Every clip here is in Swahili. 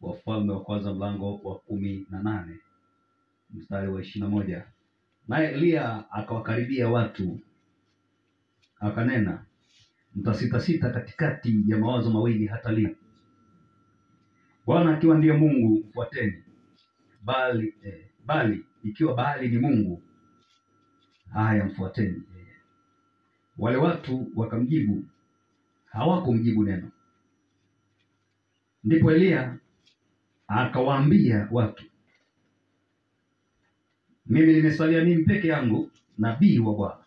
Wafalme wa kwanza mlango wa kumi na nane mstari wa ishirini na moja naye Eliya akawakaribia watu akanena, mtasitasita katikati ya mawazo mawili hata lini? Bwana akiwa ndiye Mungu mfuateni, bali eh, bali ikiwa Baali ni Mungu, haya mfuateni yeye. Wale watu wakamjibu, hawakumjibu neno. Ndipo Eliya akawaambia watu, mimi nimesalia mimi peke yangu nabii wa Bwana,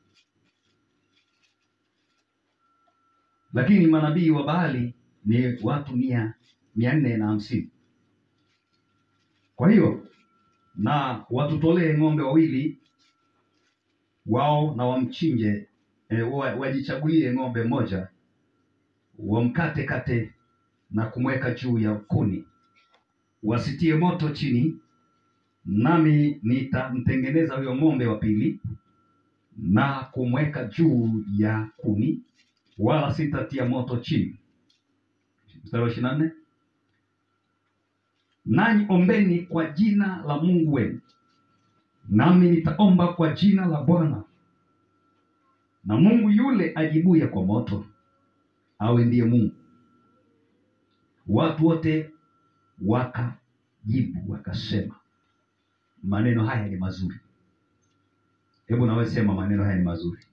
lakini manabii wa Baali ni watu mia mia nne na hamsini. Kwa hiyo na watutolee ng'ombe wawili wao na wamchinje, e, wa- wajichagulie ng'ombe mmoja, wamkate kate na kumweka juu ya kuni, wasitie moto chini, nami nitamtengeneza huyo ng'ombe wa pili na kumweka juu ya kuni, wala sitatia moto chini. Mstari wa ishirini na nne nanyi ombeni kwa jina la Mungu wenu, nami nitaomba kwa jina la Bwana, na Mungu yule ajibuye kwa moto awe ndiye Mungu. Watu wote wakajibu wakasema, maneno haya ni mazuri. Hebu nawe sema, maneno haya ni mazuri.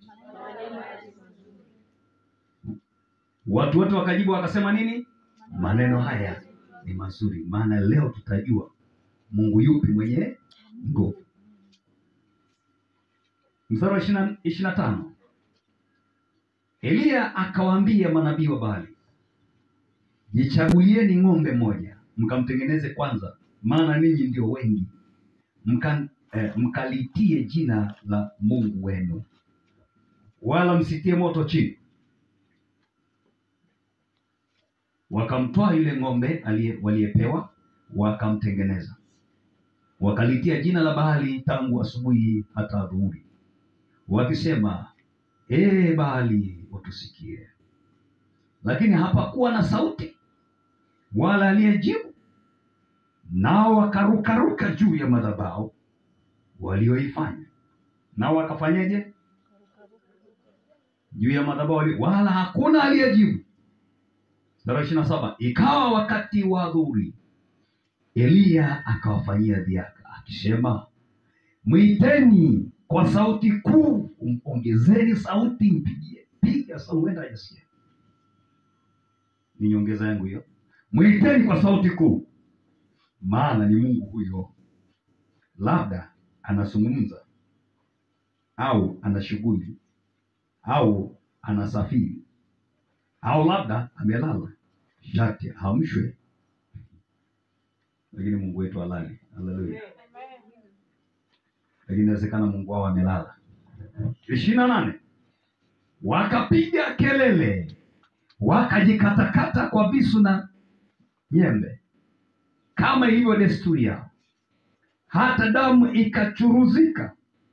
Watu wote wakajibu wakasema nini? Maneno haya ni mazuri, maana leo tutajua Mungu yupi mwenye nguvu. Mstari wa ishirini na tano Eliya akawaambia manabii wa Baali, jichagulieni ng'ombe mmoja mkamtengeneze kwanza, maana ninyi ndio wengi, mka, eh, mkalitie jina la Mungu wenu, wala msitie moto chini. Wakamtoa yule ng'ombe aliye- waliyepewa, wakamtengeneza, wakalitia jina la Baali tangu asubuhi hata adhuhuri, wakisema, ee Baali, utusikie. Lakini hapakuwa na sauti wala aliyejibu. Nao wakarukaruka juu ya madhabahu walioifanya. Nao wakafanyeje? Juu ya madhabahu walio- wala hakuna aliyejibu. Mstari wa ishirini na saba ikawa wakati wa adhuhuri, Eliya akawafanyia dhiaka akisema, mwiteni kwa sauti kuu, ongezeni sauti, mpigie piga sauti, huenda hajasikia. Ni nyongeza yangu hiyo. Mwiteni kwa sauti kuu, maana ni Mungu huyo, labda anazungumza au ana shughuli au anasafiri au labda amelala, sharti aamshwe. Lakini Mungu wetu halali. Haleluya! Lakini inawezekana Mungu wao amelala. ishirini na nane wakapiga kelele, wakajikatakata kwa visu na nyembe, kama ilivyo desturi yao, hata damu ikachuruzika.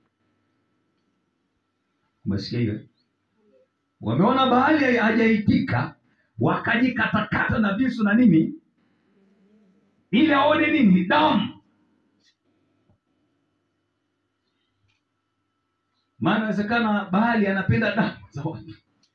Umesikia hiyo? Wameona Baali hajaitika, wakajikatakata na visu na nini, ili aone nini? Damu. Maana inawezekana Baali anapenda damu za watu.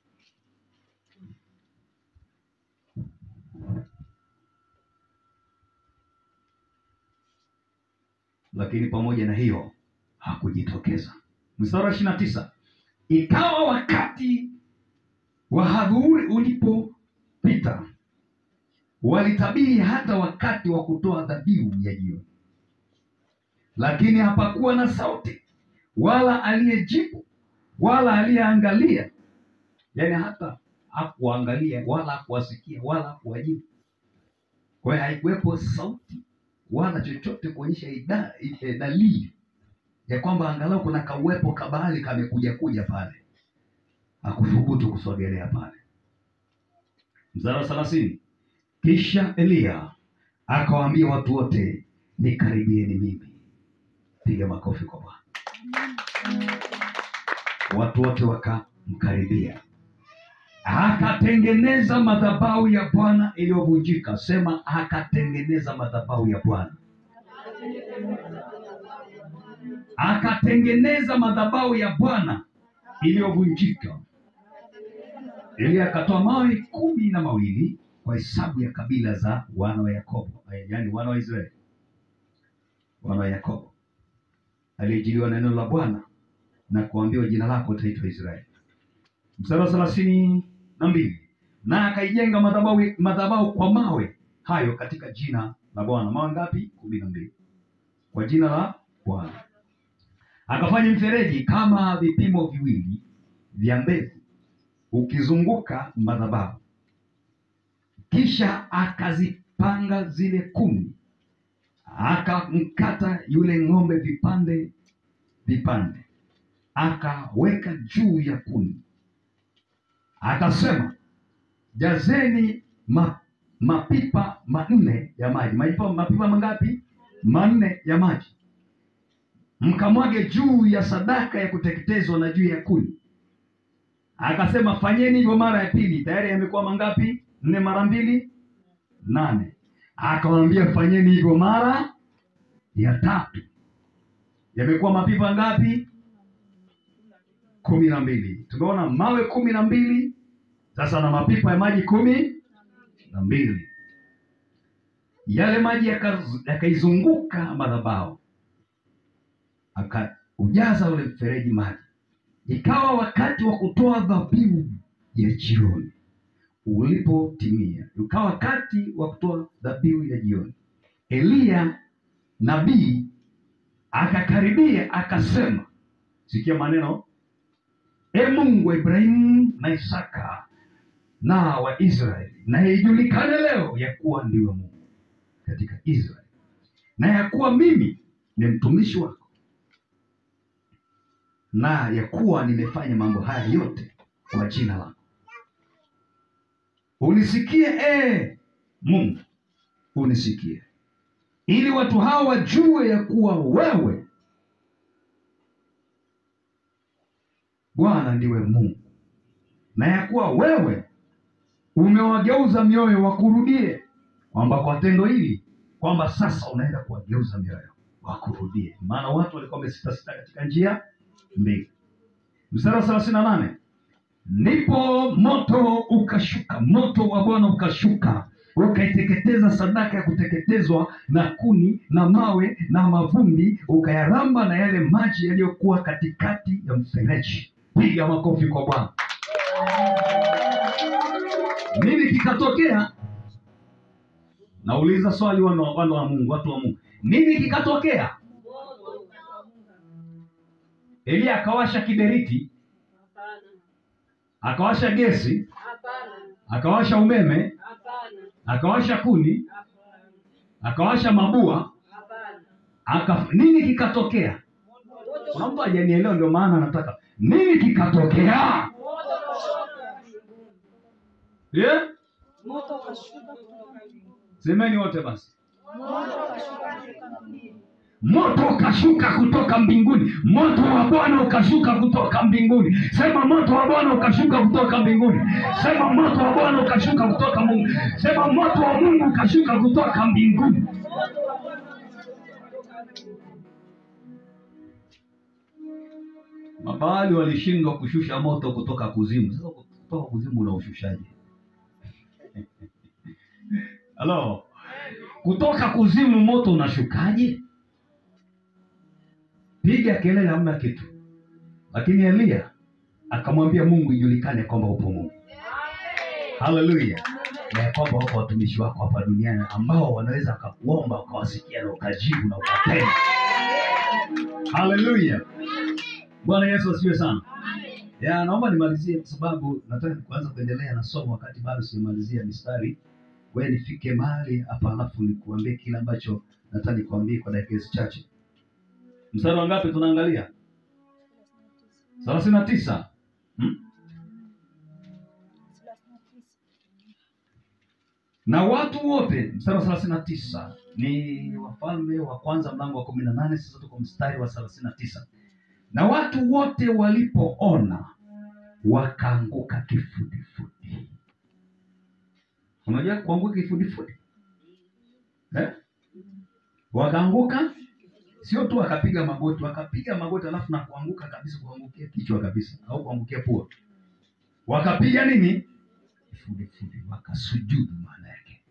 Lakini pamoja na hiyo hakujitokeza. Mstari wa ishirini na tisa ikawa wakati wa adhuhuri ulipopita, walitabiri hata wakati wa kutoa dhabihu ya jioni, lakini hapakuwa na sauti wala aliyejibu wala aliyeangalia, yaani hata hakuangalia wala hakuwasikia wala hakuwajibu. Kwa hiyo haikuwepo sauti wala chochote kuonyesha ida- eh, dalili ya kwamba angalau kuna kauwepo kabali kamekuja kuja pale, hakuthubutu kusogelea pale. Mstari wa thelathini kisha Eliya akawaambia watu wote, nikaribieni mimi. Piga makofi kwa Bwana. Watu wote wakamkaribia. akatengeneza madhabahu ya Bwana iliyovunjika. Sema, akatengeneza madhabahu ya Bwana, akatengeneza madhabahu ya Bwana iliyovunjika. Eli akatoa mawe kumi na mawili kwa hesabu ya kabila za wana wa Yakobo, eh, yaani wana wa Israeli, wana wa Yakobo, aliyejiliwa na neno la Bwana na kuambiwa jina lako utaitwa Israeli. Mstari wa thelathini na mbili na akaijenga madhabahu madhabahu kwa mawe hayo katika jina la Bwana. Mawe ngapi? kumi na mbili kwa jina la Bwana. Akafanya mfereji kama vipimo viwili vya mbegu ukizunguka madhabahu, kisha akazipanga zile kumi, akamkata yule ng'ombe vipande vipande, akaweka juu ya kuni, akasema jazeni ma, mapipa manne ya maji. Mapipa, mapipa mangapi? Manne ya maji, mkamwage juu ya sadaka ya kuteketezwa na juu ya kuni. Akasema fanyeni hivyo mara ya pili. Tayari yamekuwa mangapi? Nne mara mbili, nane. Akamwambia fanyeni hivyo mara ya tatu. Yamekuwa mapipa ngapi? kumi na mbili. Tumeona mawe kumi na mbili sasa na mapipa ya maji kumi na mbili. Yale maji yaka- yakaizunguka madhabahu, akaujaza ule mfereji maji. Ikawa wakati wa kutoa dhabihu ya jioni ulipotimia, ukawa wakati wa kutoa dhabihu ya jioni, Eliya nabii akakaribia akasema, sikia maneno E Mungu wa Ibrahimu na Isaka na wa Israeli, na ijulikane leo ya kuwa ndiwe Mungu katika Israeli, na ya kuwa mimi ni mtumishi wako, na ya kuwa nimefanya mambo haya yote kwa jina lako. Unisikie e Mungu, unisikie, ili watu hawa wajue ya kuwa wewe Bwana ndiwe Mungu, na ya kuwa wewe umewageuza mioyo wakurudie, kwamba kwa tendo hili kwamba sasa unaenda kuwageuza mioyo wakurudie, maana watu walikuwa wamesitasita katika njia mbili. Mstari wa thelathini na nane ndipo moto ukashuka, moto wa Bwana ukashuka ukaiteketeza sadaka ya kuteketezwa na kuni na mawe na mavumbi, ukayaramba na yale maji yaliyokuwa katikati ya mfereji. Piga makofi kwa Bwana. Nini kikatokea? Nauliza swali, wana wana wa Mungu, watu wa Mungu, nini kikatokea? Eliya akawasha kiberiti, Hapana, akawasha gesi, hapana, akawasha umeme, hapana, akawasha kuni, hapana, akawasha mabua, hapana. aka nini kikatokea? Kuna mtu hajanielewa, ndio maana nataka nini kikatokea? Moto ukashuka mbinguni. Yeah? Moto ukashuka kutoka mbinguni. Semeni wote basi. Moto ukashuka kutoka mbinguni. Moto ukashuka kutoka mbinguni, moto wa Bwana ukashuka kutoka mbinguni. Sema moto wa Bwana ukashuka kutoka mbinguni. Sema moto wa Bwana ukashuka kutoka Mungu. Sema moto wa Mungu ukashuka kutoka mbinguni. Moto wa Bwana ukashuka kutoka mbinguni. Mabaali walishindwa kushusha moto kutoka kuzimu. Sasa kutoka kuzimu unaushushaje? Halo, kutoka kuzimu moto unashukaje? Piga kelele, hamna kitu. Lakini Eliya akamwambia Mungu ijulikane kwamba upo Mungu. Haleluya, na ya kwamba wako watumishi wako hapa duniani ambao wanaweza wakakuomba ukawasikia na ukajibu na ukatenda. Haleluya, Bwana Yesu asifiwe sana. Ya, naomba nimalizie kwa sababu nataka kuanza kuendelea na somo wakati bado sijamalizia mistari. Wewe nifike mahali hapa alafu nikuambie kile ambacho nataka nikuambie kwa dakika hizi chache. Mstari wa ngapi tunaangalia? thelathini na tisa. Hmm? Na watu wote, mstari wa thelathini na tisa ni Wafalme wa Kwanza mlango wa kumi na nane. Sasa tuko mstari wa thelathini na tisa. Na watu wote walipoona wakaanguka kifudifudi. Unajua kuanguka kifudifudi eh? Wakaanguka sio tu wakapiga magoti, wakapiga magoti alafu na kuanguka kabisa, kuangukia kichwa kabisa, au kuangukia pua. Wakapiga nini? Kifudifudi, wakasujudu, maana yake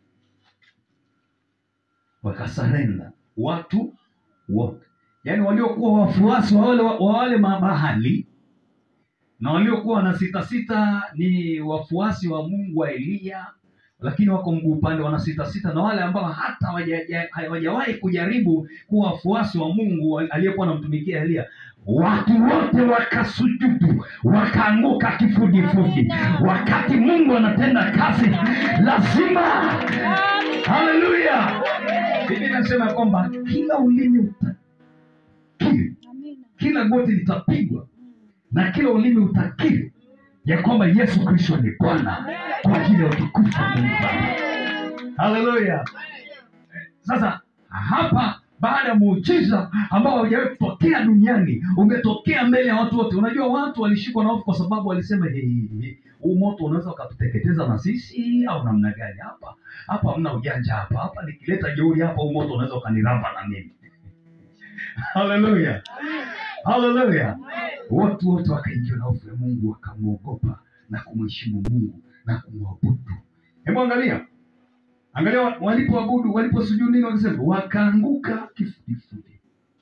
wakasarenda, watu wote, yaani waliokuwa wafuasi wa wale, wa wale mabahali na waliokuwa na sita sita ni wafuasi wa Mungu wa Eliya, lakini wako mguu upande wana sita sita, na wale ambao hata hawaja- hawajawahi kujaribu kuwa wafuasi wa Mungu aliyekuwa anamtumikia Eliya, watu wote wakasujudu, wakaanguka kifudifudi. Wakati Mungu anatenda kazi, lazima haleluya. Biblia inasema kwamba kila ulimi utakiri, Amina. kila goti litapigwa na kila ulimi utakiri ya kwamba Yesu Kristo ni Bwana kwa ajili ya utukufu wa Mungu Baba. Haleluya! Sasa hapa baada ya muujiza ambao haujawahi kutokea duniani umetokea mbele ya watu wote. Unajua watu walishikwa na hofu kwa sababu walisema hey, hey, huu moto unaweza ukatuteketeza na sisi au namna gani? Hapa hapa hamna ujanja hapa, hapa nikileta jeuri hapa, huu moto unaweza ukaniramba na mimi. Haleluya, haleluya! Watu wote wakaingiwa na hofu ya Mungu, wakamwogopa na kumheshimu Mungu na kumwabudu. Hebu angalia, angalia wa- walipoabudu, waliposujudu nini wakasema? Wakaanguka kifudifudi,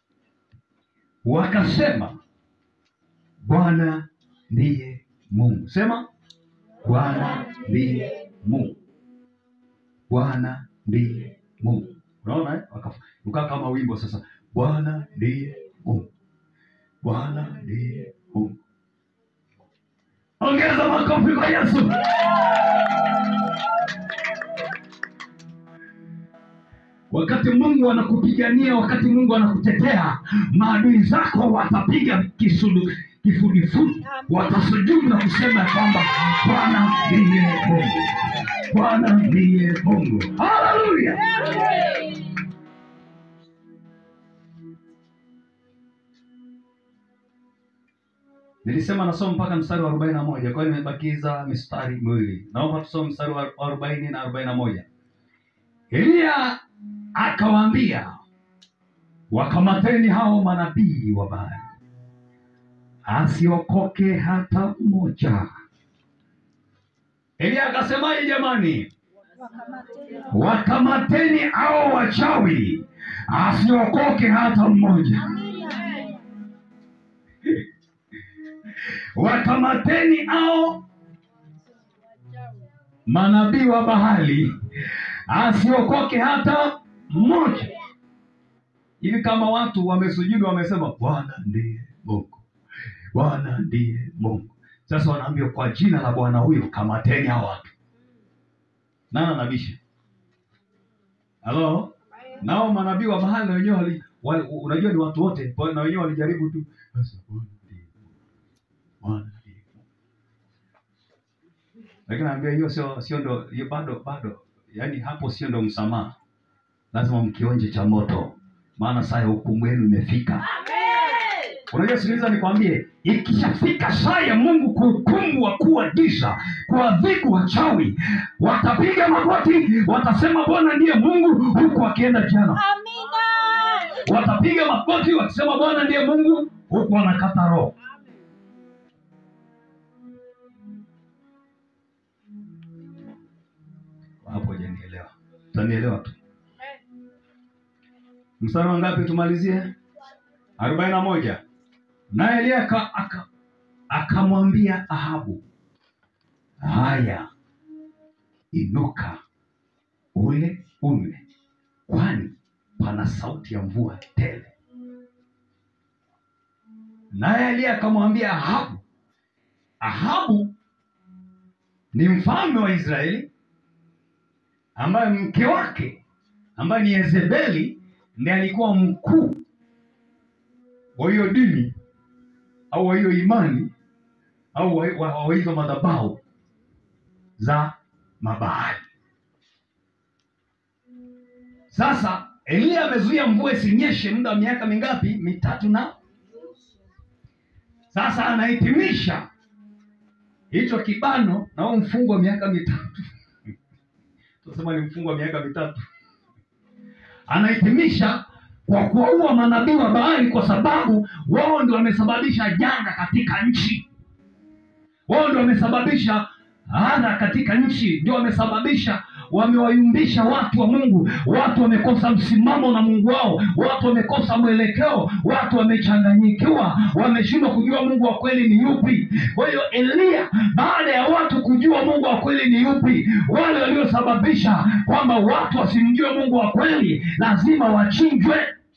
wakasema Bwana ndiye Mungu. Sema Bwana ndiye Mungu, Bwana ndiye Mungu. Unaona eh? Waka- ukaa kama wimbo sasa, Bwana ndiye Mungu, Bwana ndiye Mungu. Ongeza makofi kwa Yesu. Wakati Mungu anakupigania, wakati Mungu anakutetea, maadui zako watapiga kisudu kifudifudi, watasujudu na kusema ya kwamba Bwana ndiye Mungu, Bwana ndiye Mungu. Haleluya! Nilisema nasoma mpaka mstari wa arobaini na moja kwa hiyo nimebakiza mistari miwili. Naomba tusome mstari wa arobaini na arobaini na moja. Eliya akawaambia, wakamateni hao manabii wa Baali, asiokoke hata mmoja. Eliya akasemaje jamani? Wakamateni Wakamateni hao wachawi, asiokoke hata mmoja. Wakamateni hao manabii wa Bahali, asiokoke hata mmoja. Hivi kama watu wamesujudu, wamesema Bwana ndiye Mungu, Bwana ndiye Mungu. Sasa wanaambiwa kwa jina la Bwana huyo, kamateni hao watu. Nani anabisha? Halo? Nao manabii wa Bahali na wenyewe wali, wali, unajua ni watu wote, kwa hiyo na wenyewe walijaribu tu. Sasa Bwana ndiye Mungu, Bwana ndiye Mungu. Lakini naambia hiyo sio sio ndo hiyo bado bado, yaani hapo sio ndo msamaha. Lazima mkionje cha moto, maana saa ya hukumu yenu imefika. Unajua, sikiliza nikwambie, ikishafika saa ya Mungu kuhukumu wakuu wa giza, kuadhibu wachawi, watapiga magoti, watasema Bwana ndiye Mungu, huku wakienda jana. Amina. Watapiga magoti wakisema Bwana ndiye Mungu, huku wanakata roho. Hapo hujanielewa, utanielewa tu. Mstari wa ngapi tumalizie? arobaini na moja. Naye Eliya aka- aka- akamwambia Ahabu, haya, inuka ule unywe, kwani pana sauti ya mvua tele. Naye Eliya akamwambia Ahabu, Ahabu ni mfalme wa Israeli ambaye mke wake ambaye ni Yezebeli ndiye alikuwa mkuu wa hiyo dini au wa hiyo imani au wa wa- wa hizo madhabahu za Mabaali. Sasa Eliya amezuia mvua isinyeshe muda wa miaka mingapi? Mitatu na sasa anahitimisha hicho kibano na huo mfungo wa miaka mitatu tunasema ni mfungo wa miaka mitatu anahitimisha kwa kuwaua manabii wa Baali kwa sababu wao ndio wamesababisha janga katika nchi. Wao ndio wamesababisha adha katika nchi, ndio wamesababisha, wamewayumbisha watu wa Mungu. Watu wamekosa msimamo na Mungu wao, watu wamekosa mwelekeo, watu wamechanganyikiwa, wameshindwa kujua Mungu wa kweli ni yupi. Kwa hiyo Eliya, baada ya watu kujua Mungu wa kweli ni yupi, wale waliosababisha kwamba watu wasimjue Mungu wa kweli lazima wachinjwe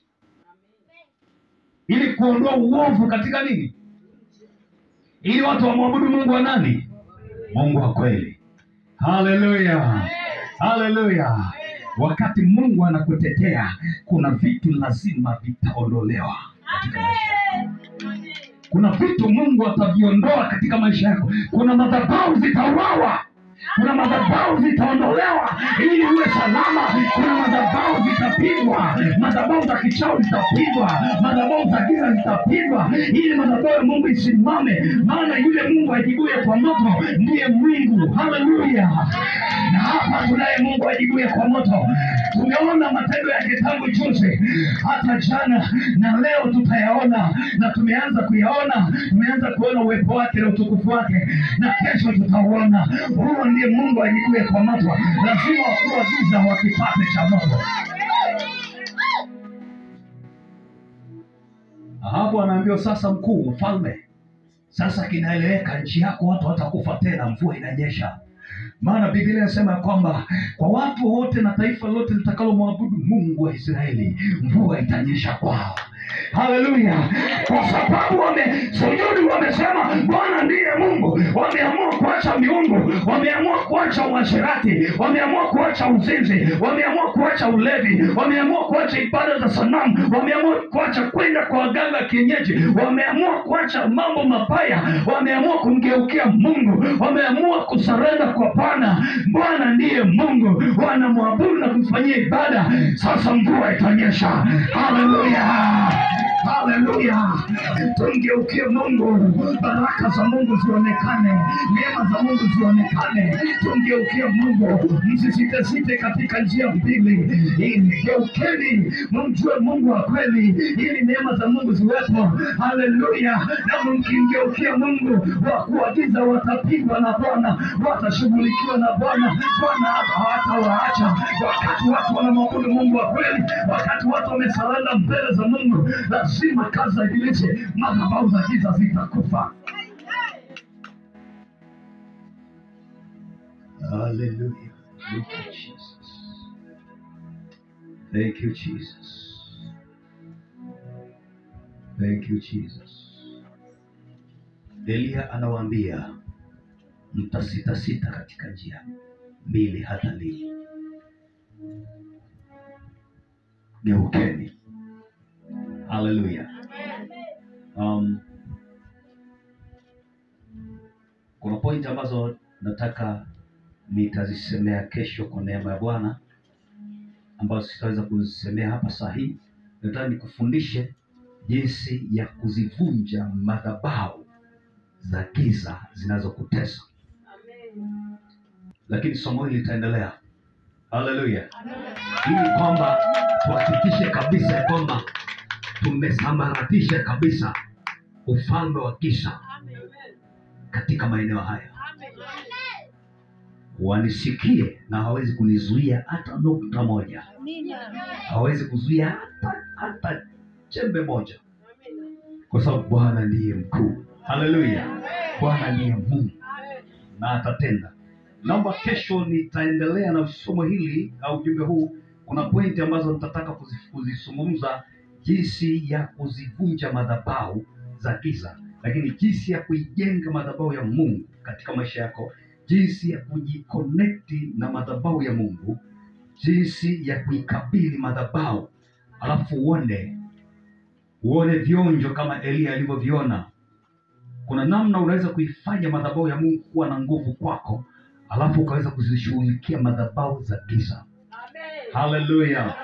ili kuondoa uovu katika nini, ili watu wamwabudu Mungu wa nani? Mungu wa kweli. Haleluya, haleluya. Wakati Mungu anakutetea, kuna vitu lazima vitaondolewa katika maisha yako. Kuna vitu Mungu ataviondoa katika maisha yako. Kuna madhabahu zitauawa, kuna madhabahu zitaondolewa ili uwe salama. Kuna madhabahu zitapigwa, madhabahu za kichawi zitapigwa, madhabahu za giza zitapigwa, ili madhabahu ya Mungu isimame, maana yule Mungu ajibuye kwa moto ndiye Mungu. Haleluya! Na hapa tunaye Mungu ajibuye kwa moto. Tumeona matendo yake tangu juzi hata jana, na leo tutayaona, na tumeanza kuyaona, tumeanza kuona uwepo wake na utukufu wake, na kesho tutauona. Huyo ndiye Mungu ajibuye kwa moto. Lazima wakuu wa giza wakipate cha moto. Ahabu anaambiwa sasa, mkuu mfalme, sasa kinaeleweka, nchi yako watu watakufa tena, mvua inanyesha. Maana Biblia inasema ya kwamba kwa watu wote na taifa lote litakalomwabudu Mungu wa Israeli, mvua itanyesha kwao. Haleluya! Kwa sababu wamesujudu, wamesema Bwana ndiye Mungu. Wameamua kuacha miungu, wameamua kuacha uasherati, wameamua kuacha uzinzi, wameamua kuacha ulevi, wameamua kuacha ibada za sanamu, wameamua kuacha kwenda kwa waganga kienyeji, wameamua kuacha mambo mabaya, wameamua kumgeukia Mungu, wameamua kusarenda kwa Bwana. Bwana ndiye Mungu, wanamwabudu na kumfanyia ibada. Sasa mvua itanyesha. Haleluya! Haleluya! Tumgeukie Mungu, baraka za Mungu zionekane, neema za Mungu zionekane. Tumgeukie Mungu, msisitesite katika njia mbili. Ili geukeni, mumjue Mungu wa kweli, ili neema za Mungu ziwepo. Haleluya! Na mkimgeukia Mungu, wa kuagiza watapigwa na Bwana, watashughulikiwa na Bwana. Bwana hatawaacha wakati watu wanamwabudu Mungu wa kweli, wakati watu wamesalenda mbele za Mungu, lazima kazi za ibilisi, madhabahu za giza zitakufa. Hallelujah. Thank you, Jesus. Thank you, Jesus. Thank you, Jesus. Elia anawaambia mtasitasita katika njia mbili hata lini? Geukeni. Haleluya. Um, kuna point ambazo nataka nitazisemea kesho kwa neema ya Bwana, ambazo sitaweza kuzisemea hapa saa hii. Nataka nikufundishe jinsi ya kuzivunja madhabahu za giza zinazokutesa, lakini somo hili litaendelea. Haleluya, ili kwamba tuhakikishe kabisa ya kwamba tumesambaratisha kabisa ufalme wa giza katika maeneo haya. Wanisikie na hawawezi kunizuia hata nukta moja, hawawezi kuzuia hata hata chembe moja, kwa sababu Bwana ndiye mkuu. Haleluya, Bwana ndiye Mungu na atatenda. Naomba kesho nitaendelea na somo hili au ujumbe huu. Kuna pointi ambazo nitataka kuzi- kuzizungumza, jinsi ya kuzivunja madhabahu za giza, lakini jinsi ya kuijenga madhabahu ya Mungu katika maisha yako, jinsi ya kujikonekti na madhabahu ya Mungu, jinsi ya kuikabili madhabahu, alafu uone uone vionjo kama Eliya alivyoviona. Kuna namna unaweza kuifanya madhabahu ya Mungu kuwa na nguvu kwako, alafu ukaweza kuzishughulikia madhabahu za giza. Haleluya!